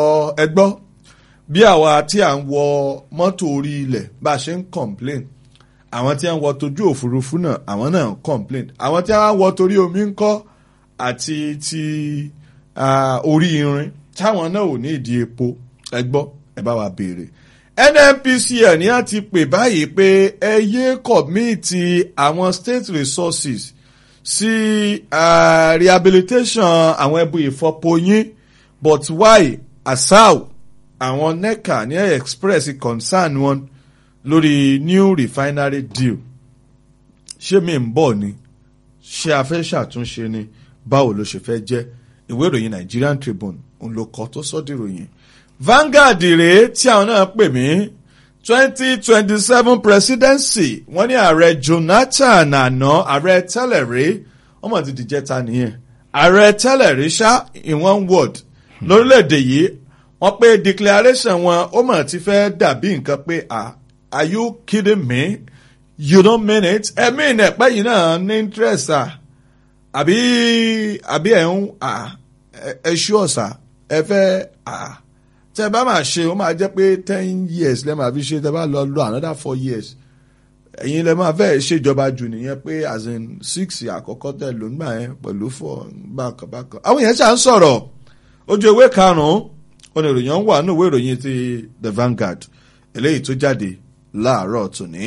ẹ gbọ́ bí àwa tí à ń wọ mọ́tò orí ilẹ̀ bá a ṣe ń complain àwọn tí à ń wọ tójú òfurufú náà àwọn náà ń complain àwọn tí à ń wọ torí omi ń kọ́ àti ti ah, orí irin táwọn náà ò ní ìdí epo ẹ gbọ́ ẹ bá wa béèrè nnpcl ní a ti pè báyìí pé ẹ yé kọ̀míìtì àwọn state resources sí ah, rehabilitation àwọn ẹbú ìfọpo yín but why asau àwọn neca ní express concern wọn lórí new refinery deal ṣé mi ń bọ̀ ni ṣé a fẹ́ ṣàtúnṣe ni báwo ló ṣe fẹ́ jẹ́ ìwé ìròyìn Nigerian Tribune òun ló kọ tó sọ́dí ìròyìn Vanguard rèé tí àwọn náà pè mí twenty twenty seven presidency wọ́n ní ààrẹ Jonathan àná ààrẹ tẹ́lẹ̀ rí ọmọ ti dìjẹ́ta nìyẹn ààrẹ tẹ́lẹ̀ rí ṣá in one word lórílẹ̀‐èdè yìí wọ́n pé declaration wọn ó mọ̀ ti fẹ́ dàbí nǹkan pé ah are you kidding me you don't mean it ẹ̀mí ìnẹ̀pẹ́ yìí náà ní interest ah àbí àbí ẹ̀ ń ah ẹ ṣú ọ̀sà ẹ fẹ́ ah tẹ bá máa ṣe ó máa jẹ́ pé ten years lẹ́ máa fi ṣe tẹ bá lọ lọ another four years ẹ̀yin lẹ́ máa fẹ́ ṣèjọba jù nìyẹn pé as in six àkọ́kọ́ tẹ̀ ló ń gbà yẹn pẹ̀lú four bákan bákan àwọn èèyàn ṣà ń sọ̀rọ̀ ojú ewé karùn-ún oníròyìn wà nínú ìwé ìròyìn ti the Vanguard eléyìí tó jáde láàárọ̀ tòní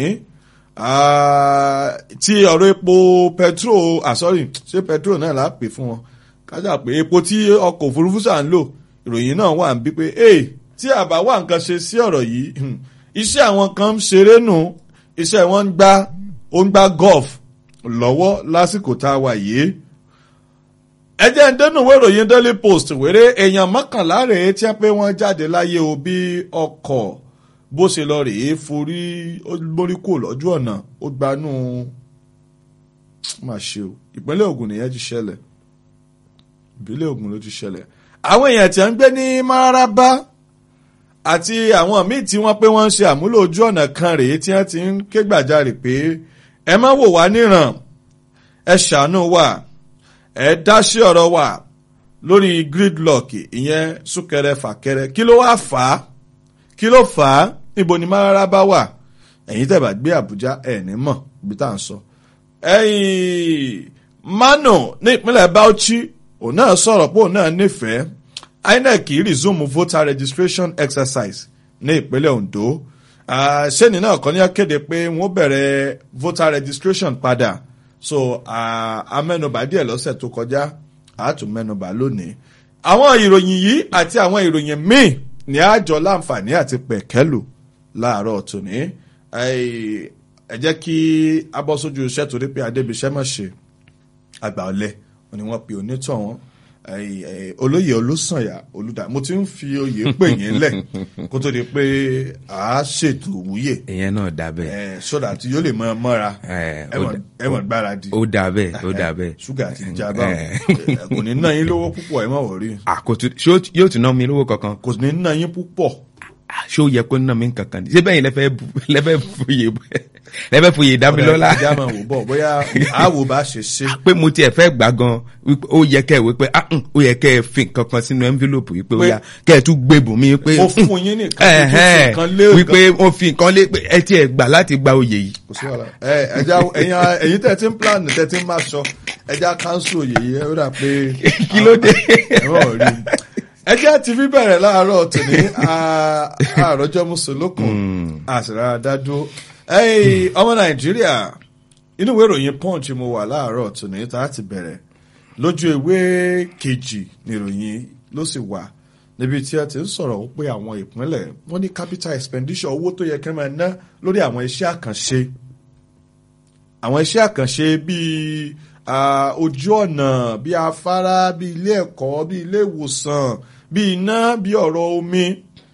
tí ọ̀rọ̀ epo petrol ah sorry ṣé petrol náà là á pè fún wọn kájà pé epo tí ọkọ̀ òfurufú ṣà ń lò ìròyìn náà wà ń bí pé ee tí àbá wà nǹkan ṣe sí ọ̀rọ̀ yìí iṣẹ́ àwọn kan ń ṣeré nù iṣẹ́ wọn ń gbá ó ń gbá golf lọ́wọ́ lásìkò tá a wà yìí. ẹ jẹ́ ń dẹ́nu ìwé ìròyìn Daily Post wéré èèyàn mọ́kànlá rèé tí wọ́n pé wọ́n jáde láyé o bí ọkọ̀ bó ṣe lọ rèé forí mórí kò lọ́jú ọ̀nà ó gbanú má ṣe o ìpínlẹ̀ Ògùn nìyẹn ti ṣẹlẹ̀ ìpínlẹ̀ Ògùn ló ti ṣẹlẹ̀ àwọn èèyàn tí ń gbé ní Mararaba àti àwọn míì tí wọ́n pé wọ́n ń ṣe àmúlò ojú ọ̀nà kan rèé tí wọ́n ti ń ké gbàjarè pé ẹ má wò wá níran ẹ ṣàánú wa ẹ dá sí ọ̀rọ̀ wa lórí gridlock ìyẹn súnkẹrẹ fàkẹrẹ kí ló wá fà á kí ló fà á níbo ni Mararaba wà ẹ̀yin tẹ́ bá gbé Àbújá ẹ̀ ní mọ̀ ibi tá à ń sọ. ẹ̀yìn Mano ní ìpínlẹ̀ Bauchi òun náà sọ̀rọ̀ pé òun náà nífẹ̀ẹ́ INEC resume voter registration exercise ní ìpínlẹ̀ Ondo sẹ́ni náà kọ́ ní akéde pé wọ́n bẹ̀rẹ̀ voter registration padà so amẹ́nubà díẹ̀ lọ́sẹ̀ tó kọjá àátún mẹ́nubà lónìí. àwọn ìròyìn yìí àti àwọn ìròyìn míì ní àjọ láǹfààní àti pẹ̀kẹ́lù láàárọ̀ tòní ẹ jẹ́ kí abọ́sójú iṣẹ́ torí pé adébíṣẹ́ mọ̀ ṣe àgbà ọ̀lẹ ni wọ́n pe onítọ̀ wọn olóyè olùsànyà olùdá mo ti ń fi oyè pè yín lẹ̀ kó tó di pé a ṣètò wúyè. ìyẹn náà dà bẹ́ẹ̀. sódà tí yóò lè mọ mọ́ra ẹ̀wọ̀n gbáradì. ó dà bẹ́ẹ̀ ó dà bẹ́ẹ̀. ṣúgà ti já báwọn kò ní ná yín lówó púpọ̀ ẹ̀ mọ̀ wọ̀rí. àkótó yóò tún ná mi lówó kankan. kò ní ná yín púpọ̀. ṣé ó yẹ kó ná mi kankan ṣé bẹ́ẹ̀ yẹn lẹ́fẹ̀ẹ́ fòye lẹ́fẹ̀ẹ́ fòye dámilọ́lá. ọ̀rẹ́ ìjà máa wò bọ̀ bóyá àwò bá ṣe ṣe. pé mo tiẹ̀ fẹ́ gbà gan wípé ó yẹ kẹ́ ẹ̀ wípé ó yẹ kẹ́ ẹ fi nǹkan kan sínú envelope wípé ó yà kẹ́ ẹ tún gbébùn mi pé. mo fún yín nìkan tó tún fi nǹkan lé wípé wọ́n fi nǹkan lé pé ẹ tiẹ̀ gbà láti gba oyè yìí. kò sí wàhálà ẹ ẹja ẹyin tẹ ti ń plan tẹ ti ń máa sọ ẹja council oyè yìí ẹ rà pé. kí ló dé. ẹjẹ́ ti fi bẹ̀rẹ̀ láàárọ̀ tòní àròjọ mùsùlùkùn àṣìrà dádúró ọmọ nàìjíríà inú ìwé ìròyìn punch mo wà láàárọ̀ tòní tá a ti bẹ̀rẹ̀ lójú ewé kejì níròyìn ló sì wà níbi tí a ti ń sọ̀rọ̀ pé àwọn ìpínlẹ̀ wọ́n ní capital expenditure owó tó yẹ kí wọ́n máa ná lórí àwọn iṣẹ́ àkànṣe àwọn iṣẹ́ àkànṣe bíi ojú ọ̀nà bíi afárá bíi ilé ẹ̀kọ́ bíi ilé ìwòsàn bíi iná bíi ọ̀rọ̀ omi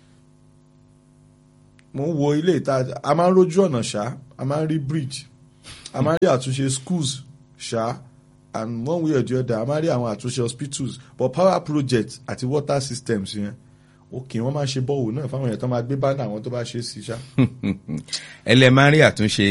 mo ń wo ilé ìta a máa ń rójú ọ̀nà ṣá a máa ń rí bridge a máa ń rí àtúnṣe schools ṣá and one way or the other a máa ń rí àwọn àtúnṣe hospitals but power project àti water systems yẹn òkè wọn máa ń ṣe bọ́ọ̀wù náà fáwọn èèyàn tó máa gbé bánà àwọn tó bá ṣe é sí ṣá. ẹlẹ́ máa ń rí àtúnṣe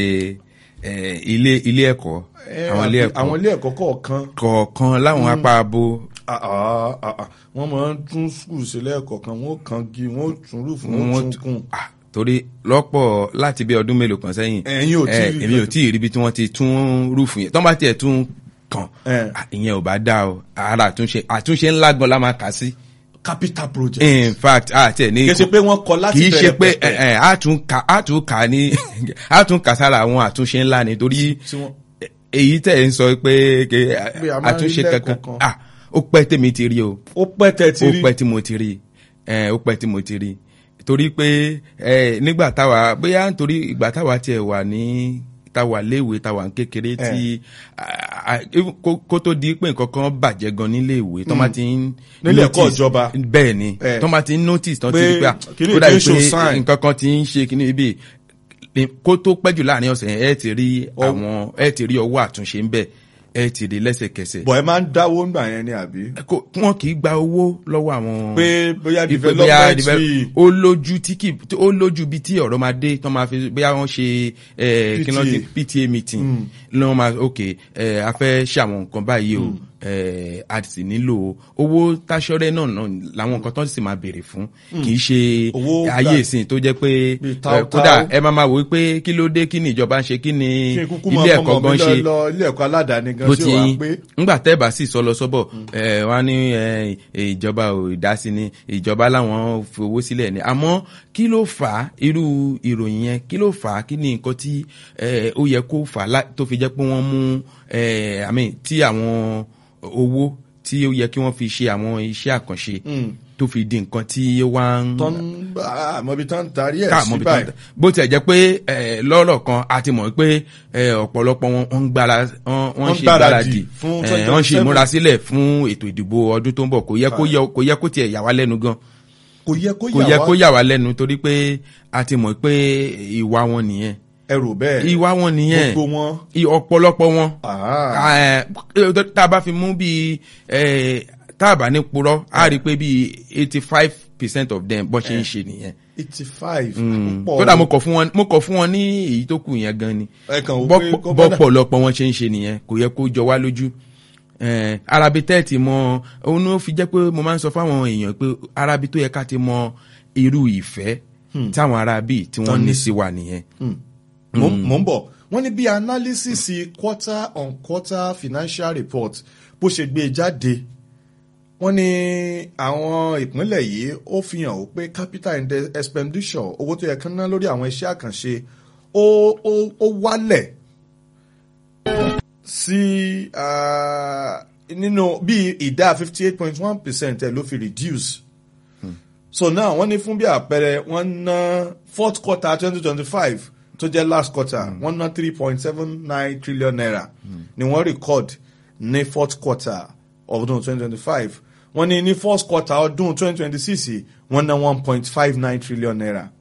ilé ilé ẹ̀kọ́ àwọn ilé ẹ̀kọ́ kọ̀ọ̀kan. kọ̀ọ̀kan láwọn apá abo Ah, ah, ah, ah. wọ́n máa ń tún skul sílẹ̀ kọ̀ọ̀kan wọ́n kàn gi wọ́n tún rúfù wọ́n Wọ́n tún kùn. Ah, torí lọ́pọ̀ láti bí ọdún mélòó kan sẹ́yìn Ẹ̀yin ò tí ì eh, rí èmi ò kankan. tí ì rí ibi tí wọ́n ti tún rúfù yẹn tọ́ bá tiẹ̀ tún kàn Eh. ah, ìyẹn ò bá dá o ara àtúnṣe àtúnṣe ńlá gan la máa kà sí capital project. in fact àti ẹ̀ ní kì í ṣe pé wọ́n kọ láti kì í ṣe bẹ̀rẹ̀ pé pẹ̀pẹ̀. ẹ, ẹ, a tún kà a tún kà ní a tún kà sára àwọn àtúnṣe ńlá ni torí tí wọ́n èyí tẹ̀ ń sọ pé ke- Pé a máa ń rí àtúnṣe kankan lẹ́ẹ̀kọ̀ọ̀kan. ah ó pẹ́ tèmi ti rí o ó pẹ́ tẹ̀ tí ó rí pẹ́ tí mo ti rí ẹ ó pẹ́ tí mo ti rí torí pé ẹ nígbà táwa bóyá nítorí ìgbà táwa tiẹ̀ wà ní táwa léèwé táwa ń kékeré tí a- a- even kó- kó tó di pé nǹkan kan bàjẹ́ gan nílé ìwé tó máa ti ń Nílé ẹ̀kọ́ notice- ìjọba. bẹ́ẹ̀ ni Eh. tó máa ti ń notice tó ti Pé rí pé ah, kíní ó dàbí kìí ṣe pé sign. nǹkan kan ti ń ṣe kíní ibi kó tó pẹ́ jù láàrin ọ̀sẹ̀ yẹn ẹ ti rí àwọn ẹ ti rí ọwọ́ àtúnṣe ń bẹ̀ ẹ ti rí lẹ́sẹ̀kẹsẹ̀ bọ̀ ẹ máa ń dáwó ńgbà yẹn ni àbí. kò- wọn kì í gba owó lọ́wọ́ àwọn. pé bóyá Ipe bóyá development develop- fee ó lójú tí kì tí ó lójú bí tí ọ̀rọ̀ máa dé tán máa fi bóyá wọ́n ṣe eh, kí ló ti PTA meeting lọ́wọ́ máa ok eh, a fẹ́ ṣe àwọn nǹkan báyìí o eh, a sì nílò owó táṣọ́rẹ́ náà náà làwọn nǹkan tó sì máa béèrè fún kì í ṣe Owó ayé gbà- ìsìn tó jẹ́ pé Bíi eh, táútáú. kódà ẹ máa máa wò ó pé kí ló dé kí ni ìjọba ń ṣe kí ni kí n kúkú máa ilé fọmọ ẹ̀kọ́ mi gan lọ ṣe lọ ilé ẹ̀kọ́ aládàáni gan bó sí ti wàá pé ńgbà tẹ́ bá sì sọ lọ sọ́bọ̀ ẹ̀ wọ́n á ní ẹ̀, ìjọba ò dásí ni ìjọba láwọn fowó sílẹ̀ ni àmọ́ kí ló fà á irú ìròyìn yẹn kí ló fà á kí ni nǹkan tí ẹ̀, ó yẹ kó fà á lá- tó fi jẹ́ pé wọ́n mú ẹ̀, àmì tí àwọn owó tí ó yẹ kí wọ́n fi ṣe àwọn iṣẹ́ àkànṣe tó fi di nǹkan tí ó wá ń tán àmọ́bi tán tarí ẹ̀ káàmọ́ sí bí báyìí. tán bó tiẹ̀ jẹ́ pé ẹ̀, lọ́rọ̀ kan a ti mọ̀ pé ẹ̀, ọ̀pọ̀lọpọ̀ wọn wọ́n ń gbára wọ́n wọ́n Wọ́n ṣe gbáradì gbáradì fún ẹ̀, wọ́n ṣe 2027. ìmúrasílẹ̀ fún ètò ìdìbò ọdún tó ń bọ̀ kò yẹ kó yẹ kò yẹ kó tiẹ̀ yà wá lẹ́nu gan kò yẹ kó kò yẹ yà kó wá yà wá lẹ́nu torí pé a ti mọ̀ pé ìwà wọn nìyẹn ẹrù bẹ́ẹ̀ ìwà wọn nìyẹn gbogbo wọn. i- ọ̀pọ̀lọpọ̀ wọn Ah. ẹ̀, tá a bá fi mú bíi ẹ̀, tá a bá ní purọ́ a rí i pé bíi eighty five percent of them bọ́ ṣe ń ṣe nìyẹn eighty five. kódà mo kọ̀ fún wọn mo kọ̀ fún wọn ní èyí tó kù yẹn gan ni ẹ kàn wò pé Bọ́pọ̀- gómìnà- bọ́pọ̀lọpọ̀ wọn ṣe ń ṣe nìyẹn kò yẹ kó jọ wá lójú Eh, arabi tẹ́ẹ̀tì mọ òun ló fi jẹ́ pé mo máa ń sọ fáwọn èèyàn pé arabi tó yẹ ká ti mọ irú ìfẹ́ táwọn arabi tí wọ́n ní sí wa nìyẹn. mo mo ń bọ̀ wọ́n ní bí analysis quarter on quarter financial report bó ṣe gbé e jáde wọ́n ní àwọn ìpínlẹ̀ yìí ó fi hàn ó pé capital index expenditure owó tó yẹ kán ná lórí àwọn iṣẹ́ àkànṣe ó ó ó wálẹ̀ sí ah, nínú bí ìdá fifty eight point one percent ẹ̀ ló fi reduce so now wọ́n ní fún bí àpẹẹrẹ wọ́n ná fourth quarter twenty twenty five tó jẹ́ last quarter wọ́n ná three point seven nine trillion naira ni wọ́n record ní fourth quarter ọdún twenty twenty five wọ́n ní ní first quarter ọdún twenty twenty six wọ́n ná one point five nine trillion naira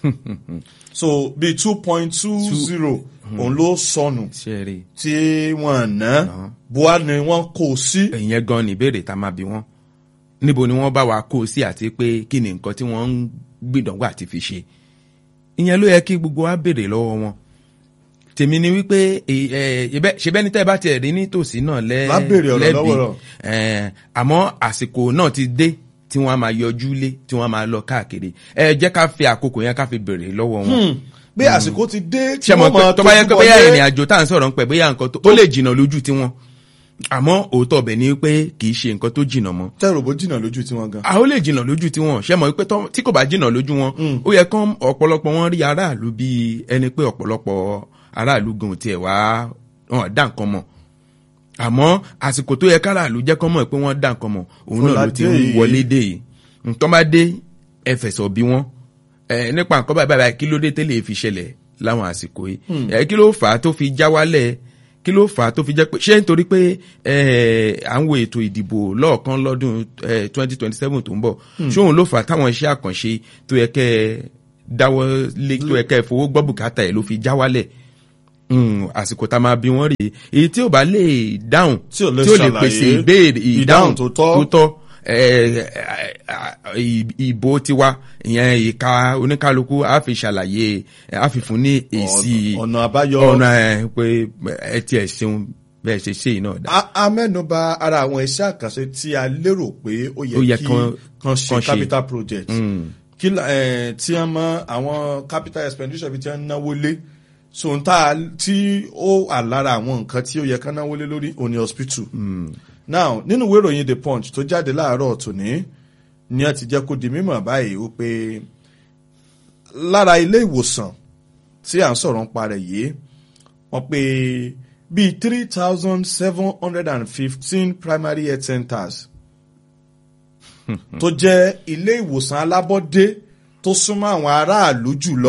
so bí two point two zero òun ló sọnù ṣe rí tí wọ́n ná bua ni wọ́n kó sí. ìyẹn gan ni ìbéèrè tá a máa bi wọ́n níbo ni wọ́n bá wa kó o sí àti pé kí ni nǹkan tí wọ́n ń gbìdánwò àti fi ṣe ìyẹn ló yẹ kí gbogbo wa béèrè lọ́wọ́ wọn tèmi ni wípé ẹ, ẹ, ìbẹ́- ṣebẹ́ ní tẹ́ ẹ bá tiẹ̀ rí nítòsí náà lẹ́ Má béèrè ọ̀rọ̀ lẹ́bi lọ́wọ́ rọ̀. ẹ, àmọ́ àsìkò náà ti dé tí wọ́n á máa yọjú lé tí wọ́n á máa lọ káàkiri ẹ jẹ́ ká fi àkókò yẹn ká fi béèrè lọ́wọ́ wọn pé àsìkò ti dé tí ṣe mọ̀ wọ́n pé máa tó bá yẹ pé tójú bóyá bọlé. ìrìn àjò tá à ń sọ̀rọ̀ ń pẹ̀ bóyá nǹkan tó ó lè jìnnà lójú tiwọn àmọ́ òótọ́ ọbẹ̀ ni pé kì í ṣe nǹkan tó jìnnà mọ́ tẹ́rù bó jìnnà lójú tí wọ́n gan. a ó lè jìnnà lójú tiwọn ṣe mọ̀ pé tọ́- tí kò bá jìnnà lójú wọn ó yẹ kán ọ̀pọ̀lọpọ̀ wọn rí aráàlú bíi ẹni pé ọ̀pọ̀lọpọ̀ aráàlú gan ò tiẹ̀ wá wọn dá nǹkan mọ̀ àmọ́ àsìkò tó yẹ káràlú jẹ́ kán mọ̀ pé wọ́n dá nǹkan mọ̀ òun náà ló ti ń Fọládé yìí. wọlé dé yìí nǹkan bá dé ẹ fẹ̀sọ̀ bí wọ́n ẹ nípa nǹkan báyìí báyìí kí ló dé tẹ́lẹ̀ fi ṣẹlẹ̀ láwọn àsìkò yìí ẹ kí ló fà á tó fi já wálẹ̀ kí ló fà á tó fi jẹ́ pé ṣé nítorí pé ẹ à ń wo ètò ìdìbò lọ́ọ̀kan lọ́dún twenty twenty seven tó ń bọ̀ ṣé òun ló fà á táwọn iṣẹ́ àkànṣe tó yẹ kẹ́ ẹ dáwọ́ lé tó yẹ kẹ́ ẹ fowó gbọ́ bùkátà ẹ̀ ló fi já wálẹ̀ Mm, àsìkò tá a máa bí wọ́n rèé èyí tí ò bá lè dáhùn Tí ò lè tí ò lè ṣàlàyé pèsè ìbéèrè ìdáhùn ìdáhùn tó tọ́. tó tọ́ ẹ, ẹ, ẹ, ìbò tiwa ìyẹn ìka oníkálukú á fi ṣàlàyé á fi fún ní èsì ọ̀nà àbáyọ ọ̀nà ẹ pé ẹ tiẹ̀ ṣeun bẹ́ẹ̀ ṣe ṣe iná dá. a a mẹ́nuba ara àwọn iṣẹ́ àkànṣe tí a lérò pé ó Ó yẹ yẹ kí kan- kan ṣe kan ṣe. capital project kí la- eh, tí wọ́n mọ àwọn capital expenditure bí tí wọ́n náwó lé so n ta tí ó wà lára àwọn nǹkan tí ó yẹ ká náwó lé lórí òní hospital now nínú ìwé ìròyìn the punch tó jáde láàárọ̀ tòní ni wọ́n ti jẹ́ kó di mímọ̀ báyìí wípé lára ilé ìwòsàn tí à ń sọ̀rọ̀ ń parẹ̀ yìí wọ́n pé bíi three thousand seven hundred and fifteen primary health centers tó jẹ́ ilé ìwòsàn alábọ́dé tó súnmọ́ àwọn aráàlú jùlọ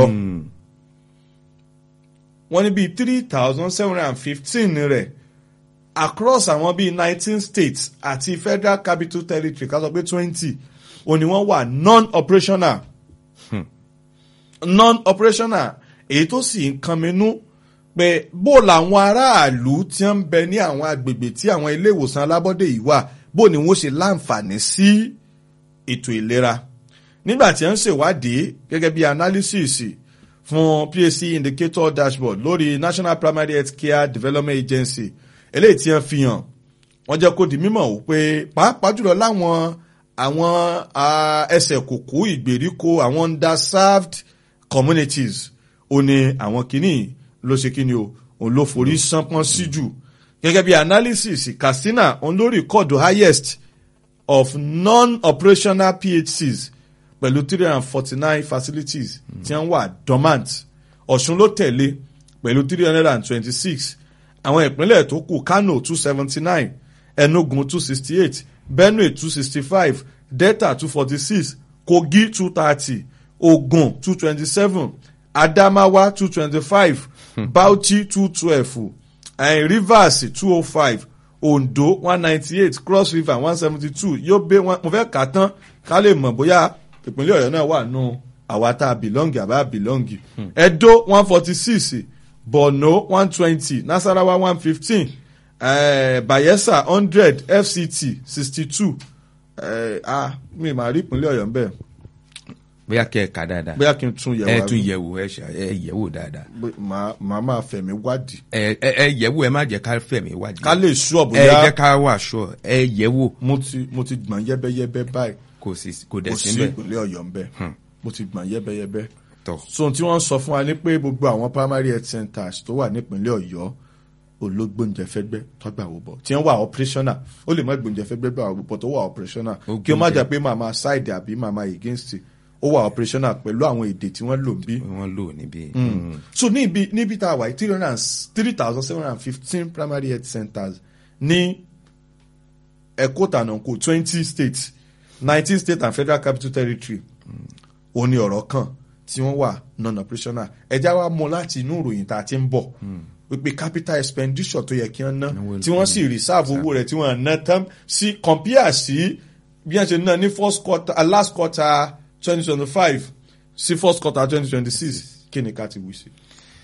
wọ́n ní bíi three thousand seven hundred and fifteen rẹ̀ across àwọn bíi nineteen states àti federal capital territory ká sọ pé twenty òní wọ́n wà non-operational non-operational èyí tó sì ń kan minú pé bó làwọn aráàlú tí ń bẹ ní àwọn agbègbè tí àwọn ilé ìwòsàn alábọ́dé yìí wà bó ni wọ́n ṣe láǹfààní sí ètò ìlera nígbà tí wọ́n ń ṣèwádìí gẹ́gẹ́ bí analysis fún PAC indicator dashboard lórí National Primary Health Care Development Agency eléyìí tí wọ́n fi hàn wọ́n jẹ́ kó di mímọ̀ wò pé pàápàá jùlọ láwọn àwọn ah, ẹsẹ̀ kòkó ìgbèríko àwọn underserved communities ó ní àwọn kìíní ló ṣe kíni o òun ló forí sánpọ́n sí jù gẹ́gẹ́ bí analysis Katsina òun ló rìkọ́dù highest of non-operational PHCs pẹ̀lú three hundred and forty-nine facilities tí wọ́n wà dormant Ọ̀ṣun ló tẹ̀lé pẹ̀lú three hundred and twenty-six àwọn ìpínlẹ̀ tó kù Kano two seventy-nine Enugu two sixty-eight Benue two sixty-five Delta two forty-six Kogi two thirty Ogun two twenty-seven Adamawa two twenty-five Bauchi two twelve eh, Rivers two oh five Ondo one ninety-eight Cross River one seventy-two Yobe one mo fẹ́ kà á tán ká lè mọ̀ bóyá ìpínlẹ̀ Ọ̀yọ́ náà wà nù àwa tá a bìlọ́ǹgì àbá bìlọ́ǹgì Edo one forty-six Borno one twenty Nasarawa one fifteen Bayelsa hundred FCT sixty-two ah mi máa rí ìpínlẹ̀ Ọ̀yọ́ ń bẹ̀ bóyá kẹ́ ẹ̀ ká dáadáa bóyá kí n tún yẹ̀ ẹ wá tún yẹ̀wò ẹ ṣà- ẹ yẹ̀wò dáadáa màá màá máa fẹ̀mí wádìí ẹ ẹ ẹ yẹ̀wò ẹ má jẹ́ ká fẹ̀mí wádìí ká lè sú ẹ ọ̀bùyá jẹ́ ká wà sọ ẹ yẹ̀wò mo ti mo ti gbọ̀n yẹ́bẹ́yẹ́bẹ́ báyìí kò sí kò dẹ̀ kò sí sí bẹ́ẹ̀ ìpínlẹ̀ Ọ̀yọ́ ń bẹ̀ mo ti gbọ̀n yẹ́bẹ́yẹ́bẹ́ tọ̀ so ohun tí wọ́n sọ fún wa ni pé gbogbo àwọn primary health centers tó wà nípínlẹ̀ Ọ̀yọ́ ológbóúnjẹfẹ́gbẹ́ tọ́gbà wò bọ̀ tí wọ́n wà operational ó lè má gbóúnjẹfẹ́gbẹ́ gbà wò bọ̀ tó wà operational Ó kí ó má gbóúnjẹ. jà pé màmá side àbí màmá against ó wà operational pẹ̀lú àwọn èdè tí wọ́n lò ń bí wọ́n lò níbí. so níbi níbi tá a wà three hundred and three thousand seven hundred and fifteen primary health centers ní ẹ̀kọ́ tànàkó twenty states nineteen states and federal capital territory ó ní ọ̀rọ̀ kan tí wọ́n wà non-operational ẹja wa mú láti inú ìròyìn tá a ti ń bọ̀ wípé capital expenditure tó yẹ kí wọ́n ná Owó tí wọ́n sì reserve owó rẹ̀ tí wọ́n ná tán sí compare sí bí wọ́n ṣe ná ní first quarter uh, last quarter twenty twenty five sí first quarter twenty twenty six kí ni ká ti wí sí.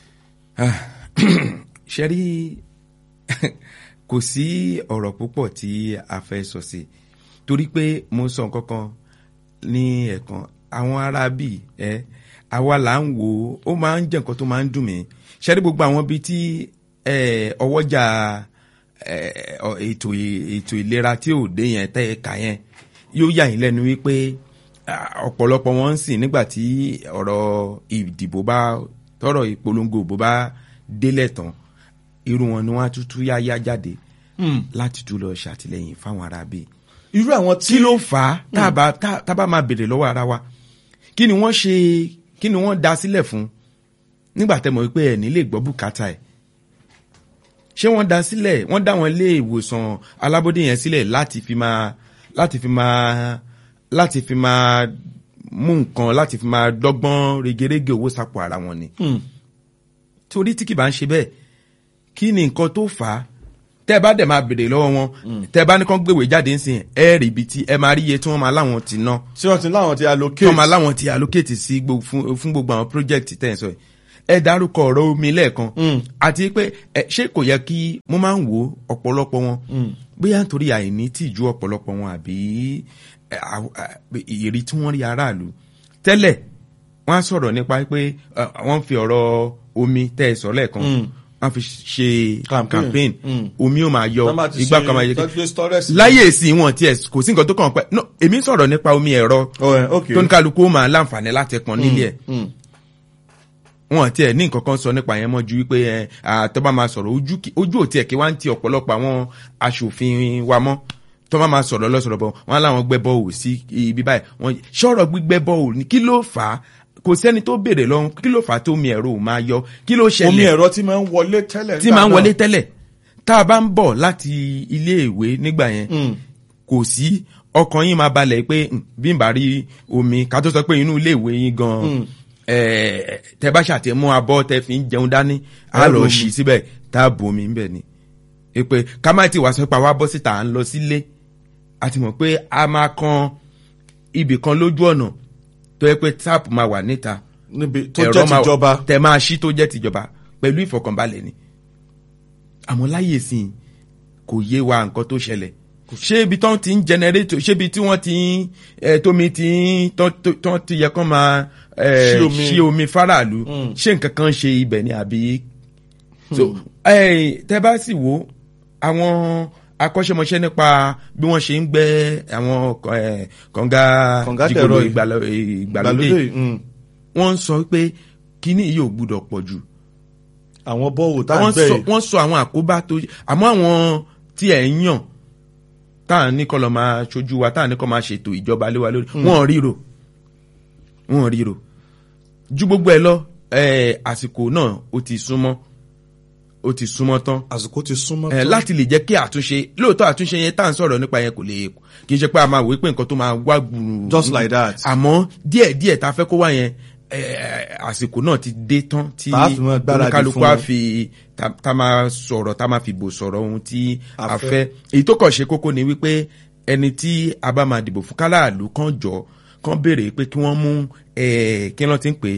ṣe rí kò sí ọ̀rọ̀ púpọ̀ tí a fẹ́ sọ sí torí pé mo sọ nǹkan kan ní ẹ̀kan àwọn ará bíi ẹ àwa là ń wò ó ó máa ń jẹ́ nǹkan tó máa ń dùn mí ṣe rí gbogbo àwọn bíi tí ẹ, ọwọ́jà ẹ, ọ- ètò ì- ètò ìlera tí ò dé yẹn tẹ́ ẹ kà yẹn yóò yà yín lẹ́nu wípé ah, ọ̀pọ̀lọpọ̀ wọn ń sìn nígbà tí ọ̀rọ̀ ìdìbò bá tọ̀rọ̀ ìpolongo ìbò bá délẹ̀ tán irú wọn ni wọ́n á tún tú yáyá jáde láti tún lọ ṣàtìlẹ́yìn fáwọn ará bíi irú àwọn tí kí ló fà á tá a bá tá tá a bá máa béèrè lọ́wọ́ ara wa kí ni wọ́n ṣe kí ni wọ́n dá sílẹ̀ fún nígbà tẹ́ mọ̀ wípé ẹ̀ ní lè gbọ́ bùkátà ẹ̀ ṣé wọ́n dá sílẹ̀ wọ́n dá wọn ilé ìwòsàn alábọ́dé yẹn sílẹ̀ láti fi máa láti fi máa láti fi máa mú nǹkan láti fi máa dọ́gbọ́n regerege owó sápò ara wọn ni torí tí kì bá ń ṣe bẹ́ẹ̀ kí ni nǹkan tó fà á tẹ́ ẹ bá dẹ̀ máa béèrè lọ́wọ́ wọn tẹ́ ẹ bá ní kán gbèwé jáde ń sìn ẹ rí ibi tí ẹ máa rí iye tí wọ́n máa láwọn ti ná tí wọ́n ti láwọn ti tí allocate wọ́n máa láwọn ti allocate sí gbo- fún fún gbogbo àwọn project tẹ́ ẹ sọ yìí ẹ dárúkọ ọ̀rọ̀ omi lẹ́ẹ̀kan àti pé ẹ ṣé kò yẹ kí mo máa ń wo ọ̀pọ̀lọpọ̀ wọn bóyá nítorí àìní tìjú ọ̀pọ̀lọpọ̀ wọn àbí ẹ, àw- à, ìrí tí wọ́n rí aráàlú tẹ́lẹ̀ wọ́n á sọ̀rọ̀ nípa pé ẹ, wọ́n fi ọ̀rọ̀ omi tẹ́ ẹ sọ lẹ́ẹ̀kan wọ́n fi ṣe Campaign. campaign Mm. omi ó máa yọ Tán bá ti igbá ṣe- kan máa yẹ tán gbé storage sí- láyé èsì wọn tiẹ̀ kò sí nǹkan tó kàn pẹ́ no èmi ń sọ̀rọ̀ nípa omi ẹ̀rọ Oh, eh, okay. tó ní kálukú ó máa láǹfààní láti pọn nílé ẹ̀ Mm. wọn tiẹ̀ ní nǹkan kan sọ nípa yẹn mọ́ ju wípé ẹ àtọ́ bá máa sọ̀rọ̀ ojú kì- ojú ò tiẹ̀ kí wá ń ti ọ̀pọ̀lọpọ̀ àwọn aṣòfin wa mọ́ tó bá máa sọ̀rọ̀ lọ́sọ̀rọ̀ bọ̀ wọn láwọn gbẹ́ bọ́ọ̀lù sí ibi báyìí wọn sọ̀rọ̀ gbígbẹ́ bọ́ọ̀lù ní kí ló fà á kò sẹ́ni tó béèrè lọ́hùn kí ló fà á tó omi ẹ̀rọ ò máa yọ kí ló omi ṣẹlẹ̀ ẹ̀rọ tí máa ń wọlé tẹ́lẹ̀ tí nígbà máa ń náà. wọlé tẹ́lẹ̀ tá a bá ń bọ̀ láti ilé ìwé nígbà yẹn Mm. kò sí ọkàn yín máa balẹ̀ pé "Hmm, bí n bá rí omi ká tó sọ pé inú ilé ìwé yín gan Mm. eh, tẹ bá ṣàtẹ̀mú abọ́ tẹ fi ń jẹun dání á Ẹ lọ bomi. ṣí síbẹ̀ tá a bomi ńbẹ̀ ni pé ká má ti wá sọ pé àwa bọ́ síta à ń lọ sílé a ti mọ̀ pé a máa kan ibì kan lójú ọ̀nà tó yẹ pé táàpù máa wà níta níbi tó ẹ̀rọ jẹ́ máa- tìjọba tẹ máa ṣí tó jẹ́ tìjọba pẹ̀lú ìfọkànbalẹ̀ ni àmọ́ láyè sí i kò yé wa nǹkan tó ṣẹlẹ̀ ṣé ibi tán ti ń jẹnẹrétò ṣé ibi tí wọ́n ti ń ẹ, tómi ti ń tán tó- tán ti yẹ kán máa ẹ, Ṣí omi. ṣí omi faraàlú Mm. ṣé nǹkan kan ṣe ibẹ̀ ni àbí. so ẹ, tẹ bá sì wo àwọn akọ́ṣẹ́mọṣẹ́ nípa bí wọ́n ṣe ń gbẹ́ àwọn ẹ, kànga Kànga jìgòlò dẹ̀rọ ìgbàlódé ìgbàlódé ìgbàlódé mm. wọ́n ń sọ pé kíní yìí ò gbúdọ̀ pọ̀ jù àwọn bọ́ọ̀wù tá à ń wọ́n gbẹ́ sọ yìí wọ́n sọ àwọn àkóbá tó àmọ́ àwọn tí ẹ̀ ń yàn tá à ní kọ́ lọ máa ṣojú wa tá à ní kọ́ máa ṣètò ìjọba lé wa lórí wọ́n ríro wọ́n ríro ju gbogbo ẹ lọ eh, àsìkò náà ó ti súnmọ́ ó ti súnmọ́ tán àsìkò ti súnmọ́ eh, tán. láti lè jẹ́ kí àtúnṣe lóòótọ́ àtúnṣe yẹn tá à ń sọ̀rọ̀ nípa yẹn kò lè kì í ṣe pé a máa wò ó pé nǹkan tó máa wá gbùrù Just like that. àmọ́ díẹ̀ díẹ̀ tá a fẹ́ kó wá yẹn eh, àsìkò náà ti dé tán tí Tá a fi máa gbáradì oníkálukú fún á wọn. fi tá tá máa sọ̀rọ̀ tá máa fi bò sọ̀rọ̀ ohun tí A a fẹ́. fẹ́ èyí tó kàn ṣe kókó ni wípé ẹni tí a bá máa dìbò fún kálàlú kan jọ kan béèrè pé kí wọ́n mú eh, kí wọ́n ti ń pè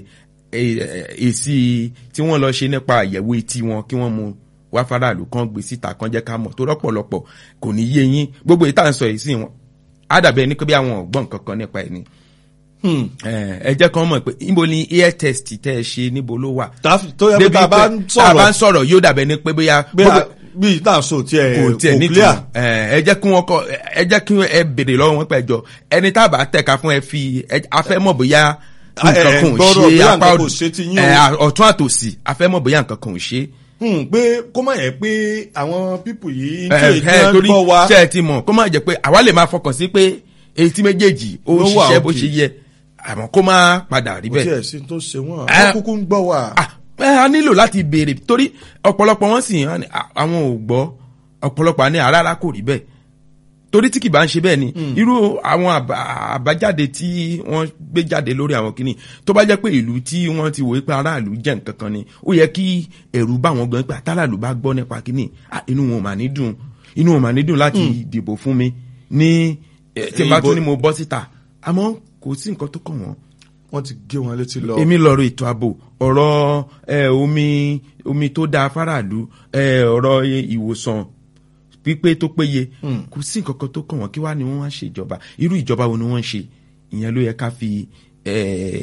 é èsì tí wọ́n lọ ṣe nípa àyẹ̀wò etí wọn kí wọ́n mú wá faraàlú kan gbé síta kan jẹ́ ká mọ̀ tó rọ́pọ̀lọpọ̀ kò ní yé yín gbogbo ìta ń sọ yìí sí wọn á dàbí ẹni pé bí àwọn ọ̀gbọ́n kankan nípa ẹni Hmm. ẹ jẹ́ kán mọ̀ pé níbo ni ear test tẹ́ ẹ ṣe níbo ló wà. Tá- tó yẹ pé Débi tá a bá pé ń tá a bá ń sọ̀rọ̀ sọ̀rọ̀ yóò dàbẹ̀ ni pé bóyá bí a- bí ìta sọ tí ẹ kò tiẹ̀ kò ní clear ìtumọ̀. ẹ ẹ jẹ́ kí wọ́n kọ́ ẹ jẹ́ kí ẹ béèrè lọ́wọ́ wọn pẹ̀jọ ẹni tá a bá tẹ̀ka fún ẹ fi ẹ- a fẹ́ mọ̀ bóyá Ah, ẹ- nǹkan ẹ kan ò gbọ́dọ̀ ṣe bóyá apá nǹkan kò òdì ṣe ti yín o. ẹ, ọ̀tún àtòsì a fẹ́ mọ̀ bóyá nǹkan kan ò ṣe. Hmm, pé kó má yẹ pé àwọn pípù yìí ẹ tí ẹ èyí torí gbọ́ wa ṣe ẹ ti mọ̀ kó má jẹ́ pé àwa lè máa fọkàn sí pé etí méjèèjì ó Ló ń wà ṣiṣẹ́ bó okay. ṣe yẹ àmọ́ kó má padà rí kò bẹ́ẹ̀. tí ẹ̀ sí tó ṣe wọ́n Ẹ- wọ́n kúkú ń gbọ́ wa. Ah, ẹ, a nílò láti béèrè torí ọ̀pọ̀lọpọ̀ wọn sì hàn ní, à, àwọn ò gbọ́ ọ̀pọ̀lọpọ̀ àní àràrà kò rí bẹ́ẹ̀ torí tí kì bá ń ṣe bẹ́ẹ̀ ni irú àwọn àbá- àbájáde tí wọ́n gbé jáde lórí àwọn kìíní tó bá jẹ́ pé ìlú tí wọ́n ti wòó pé aráàlú jẹ́ nǹkan kan ni ó yẹ kí ẹ̀rù bá wọn gan pé àtàràlú bá gbọ́ nípa kìíní ah, inú wọn ò mà ní dùn inú wọn ò mà ní dùn láti dìbò fún mi ní eh, tí n bá Ìbò- tún ní mo bọ́ síta àmọ́ kò sí nǹkan tó kàn wọ́n wọ́n ti gé wọn létí lọ. èmi lọ́rọ̀ ètò ààbò ọ̀rọ̀ ẹ, omi omi tó dáa fáráàlú ẹ, ọ̀rọ̀ ìwòsàn pípé tó péye kò sí nǹkan kan tó kàn wọ́n kí wá ni wọ́n wá ṣe ìjọba irú ìjọba wo ni wọ́n ń ṣe ìyẹn ló yẹ ká fi ẹ,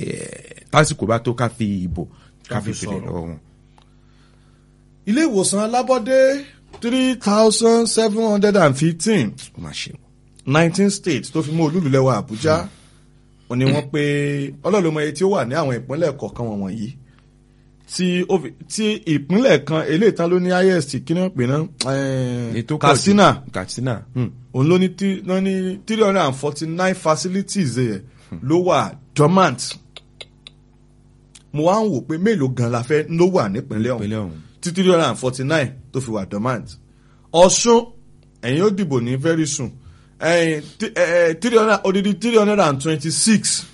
tásìkò bá tó ká fi ìbò ká Ká fi fi fèrè sọ̀rọ̀. lọ́wọ́ wọn. ilé ìwòsàn alábọ́dé three thousand seven hundred and fifteen ó máa ṣe o. nineteen states tó fi mú olúlulẹ̀wà àbújá ó ní wọ́n pé ọlọ́run mọ iye tí ó wà ní àwọn ìpínlẹ̀ kọ̀ọ̀kan wọn wọ̀nyí tí ó fi- tí ìpínlẹ̀ kan eléyìí tán ló ní highest kí ni wọ́n pè náà Èyí tó eh, pọ̀ jù. katsina katsina hmm. òun ló ní tí- ló ní three hundred and forty nine facilities ẹ̀ ló wà dormant mo wá ń wò pé mélòó gan la fẹ́ ló wà nípínlẹ̀ ọ̀hún ìpínlẹ̀ ọ̀hún. tí three hundred and forty nine tó fi wà dormant ọ̀ṣun ẹ̀yin ó dìbò ní very soon ẹ̀yin tí- ẹ̀, ẹ̀, three hundred odidi three hundred and twenty six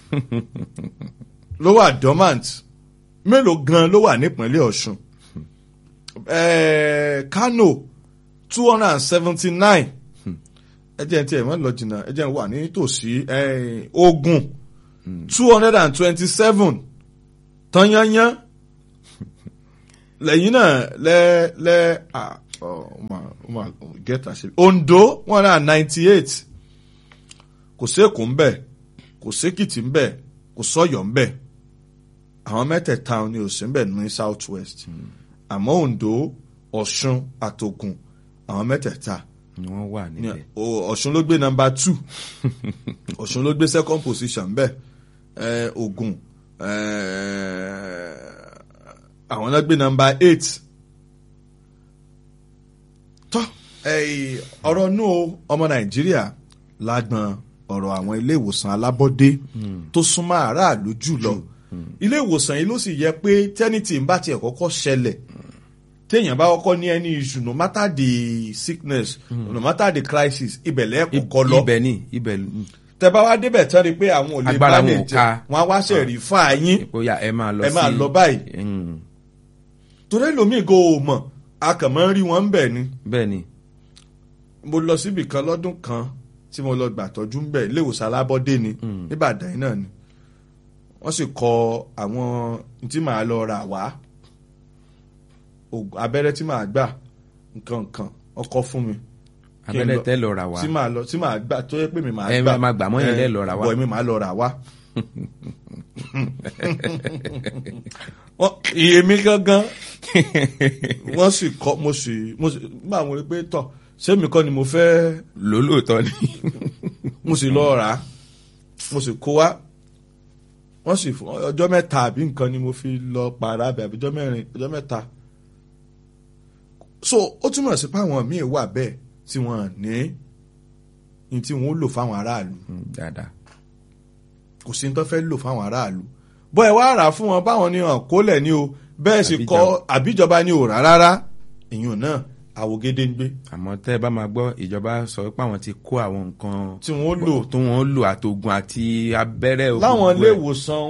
ló wà dormant mélòó gan ló wà nípínlẹ̀ ọ̀ṣun ẹ̀ẹ́ kano two hundred and seventy nine ẹ jẹ́ tí ẹ̀ mọ́ lọ jìnnà ẹ jẹ́ n wà nítòsí ẹ̀ẹ́ ogun two hundred and twenty seven tanyanya lẹ́yìn náà lẹ́ lẹ́ ah, oh, ó mà- ó mà get àṣírí ondo one hundred and ninety eight kò sékòó ń bẹ̀ kò sékìtì ń bẹ̀ kò sọ́yọ̀ ń bẹ̀ àwọn mẹ́tẹ̀ẹ̀ta ni ò sí ń bẹ̀ ní south west àmọ́ Ondo Ọ̀ṣun àtògùn àwọn mẹ́tẹ̀ẹ̀ta ni wọ́n wà ní- níbẹ̀. o- Ọ̀ṣun ló gbé nọ́mbà two Ọ̀ṣun ló gbé second position bẹ́ẹ̀ eh, Ògùn eh, àwọn náà gbé nọ́mbà eight tọ́ eh, ọ̀rọ̀ nù o, ọmọ Nàìjíríà lágbọn ọ̀rọ̀ àwọn ilé ìwòsàn alábọ́dé tó súnmọ́ aráàlú jùlọ ilé ìwòsàn yìí ló sì yẹ pé tẹ́nìtì ń bá tiẹ̀ kọ́kọ́ ṣẹlẹ̀ téèyàn bá kọ́kọ́ ní ẹni issue no matter the sickness no matter the crisis ibẹ̀ lẹ́ẹ̀kọ́kọ́ lọ ibẹ̀ ni ibẹ̀ ni. tẹ bá wá débẹ̀ tán ni pé àwọn ò lè Agbára bá lè wọn ò jẹ ká. wọn á wá ṣe rí fún àyín bóyá ẹ máa lọ sí. Ẹ máa lọ báyìí. Mm, torí ẹlòmíì go ò mọ̀ a kàn máa ń rí wọn ń bẹ̀ ni bẹ́ẹ̀ ni. mo lọ síbì kan lọ́dún kan tí mo lọ gbàtọ́jú ń bẹ̀ ilé ìwòsàn alábọ́dé ni níbàdàn yìí náà ni wọ́n sì kọ àwọn tí màá lọ rà wá ògùn- abẹ́rẹ́ tí màá gbà nǹkan nǹkan ọkọ fún mi Kí n abẹ́rẹ́ lọ- tẹ́ lọ rà wá. tí màá lọ tí màá gbà tó yẹ pé mi màá Ẹ gbà máa gbà mọ́ yín ẹ, lẹ́ lọ rà wá. bọ̀ mi màá lọ rà wá. Wọ́n- iye mi gangan wọ́n sì kọ́ mo sì mo sì nígbà mo rí pé tọ̀ ṣé mi kọ́ ni mo fẹ́ lólóòótọ́ ni. mo sì lọ rà á mo sì kó wá wọ́n sì fún ọjọ́ mẹ́ta àbí nǹkan ni mo fi lọ pààrà àbí àbí ọjọ́ mẹ́rin ọjọ́ mẹ́ta so ó túmọ̀ sí pé àwọn míì wà bẹ́ẹ̀ tí wọ́n ní ní tí wọ́n ó lò fáwọn aráàlú Mm, dáadáa. kò sí ní tó fẹ́ lò fáwọn aráàlú bọ́ ẹ wá rà á fún wọn báwọn ni hàn kólẹ̀ ni o bẹ́ẹ̀ sì kọ́ àbíjọba ni ò rà rárá èèyàn náà àwògede ń gbé àmọ́ tẹ́ ẹ bá máa gbọ́ ìjọba sọ pé àwọn ti kó àwọn nǹkan tí wọ́n ó lò tó wọ́n lò àtògùn àti abẹ́rẹ́ ògùn láwọn gbogbo ilé ẹ̀. ìwòsàn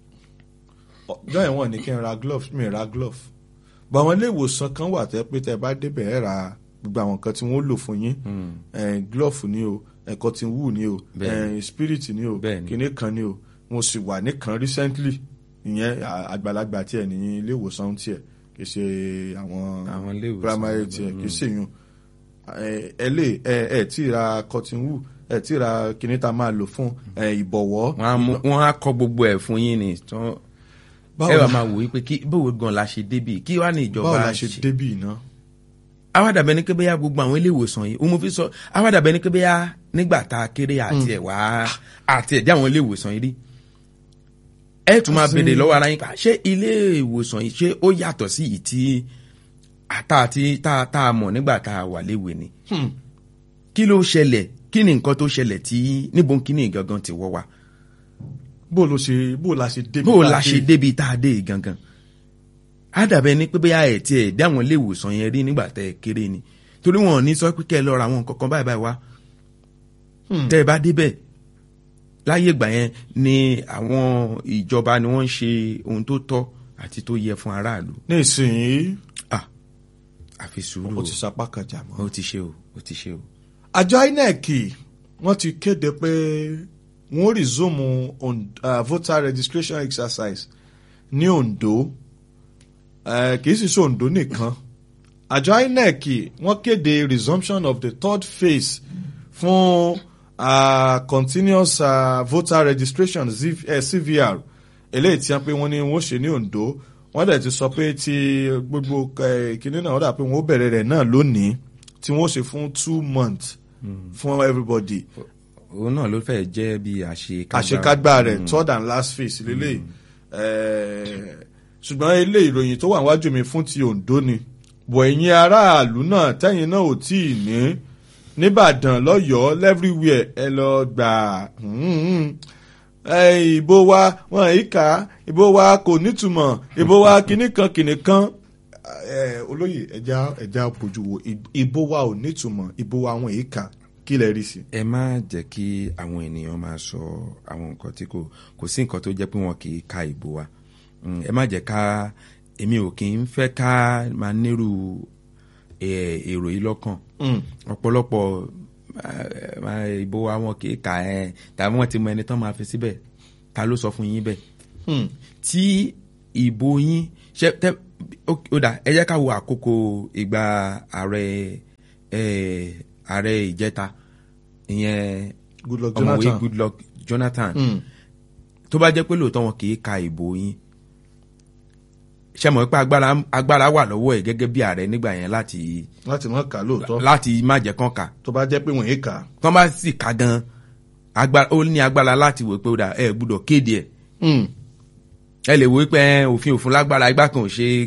ọjọ́ ìwọ̀n ní kí n ra glove mi ra glove bọ̀ àwọn ilé ìwòsàn kan wà tẹ́ pé tẹ́ bá débẹ̀ ẹ̀ ra gbogbo àwọn nǹkan tí wọ́n lò fún yín eh, glove ni o eh, cotton wool ni o Bẹ́ẹ̀ni. eh, spirit ni o Bẹ́ẹ̀ni. kinní kan ni o mo sì wà nìkan recently ìyẹn à- àgbàlagbà tiẹ̀ ní ilé ìwòsàn tiẹ̀ kì í ṣe àwọn Àwọn ilé ìwòsàn primary tiẹ̀ kì í ṣe yun ẹ ẹ lè ẹ ẹ tí ì ra cotton wool ẹ tí ì ra kinní tá a máa lò fún eh, ìbọ̀wọ́ wọ́n á mú- wọ́n á kọ́ gbogbo ẹ̀ fún yín ni tán Báwo ẹ wà la- máa wò wípé kí báwo gan la ṣe débì kí wàá ní ìjọba báwo la ṣe débì iná. awádàbẹ ní kébéyà gbogbo àwọn ilé ìwòsàn yìí òun mo fi sọ awádàbẹ ní kébéyà nígbà tá a kéré àti ẹ̀ wá àti ẹ̀ dé àwọn ilé ìwòsàn yìí rí ẹ tún máa Àti- béèrè lọ́wọ́ ara yín pa ṣé ilé ìwòsàn yìí ṣé ó yàtọ̀ sí yìí tí tá a ti tá a tá a mọ̀ nígbà tá a wà léwe ni kí ló ṣẹlẹ̀ kí ni nǹkan tó ṣẹlẹ̀ tí níbo kí ni gangan ti wọ́ wa bó ló ṣe bó la ṣe débi bó tá a la dé? ṣe débi tá a dé yìí gangan àdàbẹ ní pé bóyá ẹ tiẹ̀ dé àwọn ilé ìwòsàn yẹn rí nígbà tẹ́ ẹ kéré ni torí wọn ò ní sọ pé kẹ́ ẹ lọ ra àwọn nǹkan kan báyìí báyìí wá Hmm. tẹ́ ẹ bá débẹ̀ láyé ìgbà yẹn ni àwọn ìjọba ni wọ́n ń ṣe ohun tó tọ́ àti tó yẹ fún aráàlú ní ìsinyìí ah àfi sùúrù ó o ti sapá kan jà mọ́. ó ti ṣe o ó ti ṣe o àjọ inec wọ́n ti kéde pé wọ́n resume on, uh, voter registration exercise ní Ondo uh, kì í sì ṣe Ondo nìkan àjọ inec wọ́n kéde resumption of the third phase fún uh, continuous uh, voter registration ZV, uh, CVR eléyìí tí wọ́n pé wọ́n ní wọ́n ṣe ní Ondo wọ́n dẹ̀ ti sọ pé ti gbogbo eh, kinní náà wọ́n dà pé wọ́n ó bẹ̀rẹ̀ rẹ̀ náà lónìí tí wọ́n ó ṣe fún two months fún everybody òun náà ló fẹ́ jẹ́ bí àṣekágbá àṣekágbá rẹ̀ third and last phase lélẹ̀ ṣùgbọ́n ilé ìròyìn tó wà wájú mi fún ti Ondo ni bọ̀ ẹ̀yin aráàlú náà tẹ́yìn náà ò tí ì ní nìbàdàn lọ́yọ̀ọ́ everywhere ẹ lọ gbà ẹ, ìbò wa wọn yìí kà á ìbò wa kò nítumọ̀ ìbò wa kìnnìkan kìnnìkan ẹ, olóyè ẹja ẹja bójú wo ìbò wa ò nítumọ̀ ìbò wa wọn yìí kà kí lẹ rí sí. ẹ má jẹ́ kí àwọn ènìyàn máa sọ àwọn nǹkan tí kò kò sí nǹkan tó jẹ́ pé wọn kì í ka ìbò wa Mm, ẹ má jẹ́ ká èmi ò kì í fẹ́ ká máa nírú eh, èrò yìí lọ́kàn Mm. ọ̀pọ̀lọpọ̀ eh, máa ìbò wa wọn kì í kà ẹ́ tàbí wọ́n ti mọ ẹni tán máa fi síbẹ̀ ta ló sọ fún yín bẹ́ẹ̀ Mm. tí ìbò yín ṣe tẹ ó ó dà ẹ jẹ́ ká wo àkókò ìgbà ààrẹ eh, ààrẹ ìjẹta ìyẹn Goodluck ọmọwé Jonathan. Goodluck Jonathan Mm. tó bá jẹ́ pé lóòótọ́ wọn kì í ka ìbò yín ṣe mọ̀ pé agbára agbára wà lọ́wọ́ ẹ̀ gẹ́gẹ́ bí ààrẹ nígbà yẹn láti láti mọ̀ ká lóòótọ́ láti má jẹ́ kán kà tó bá jẹ́ pé wọ́n yé kà á. tán bá sì ká gan agbára ó ní agbára láti wò pé ó dà ẹ gbúdọ̀ kéde ẹ̀ Hmm. ẹ lè wò pé ẹ, òfin òfin lágbára igbá kan ò ṣe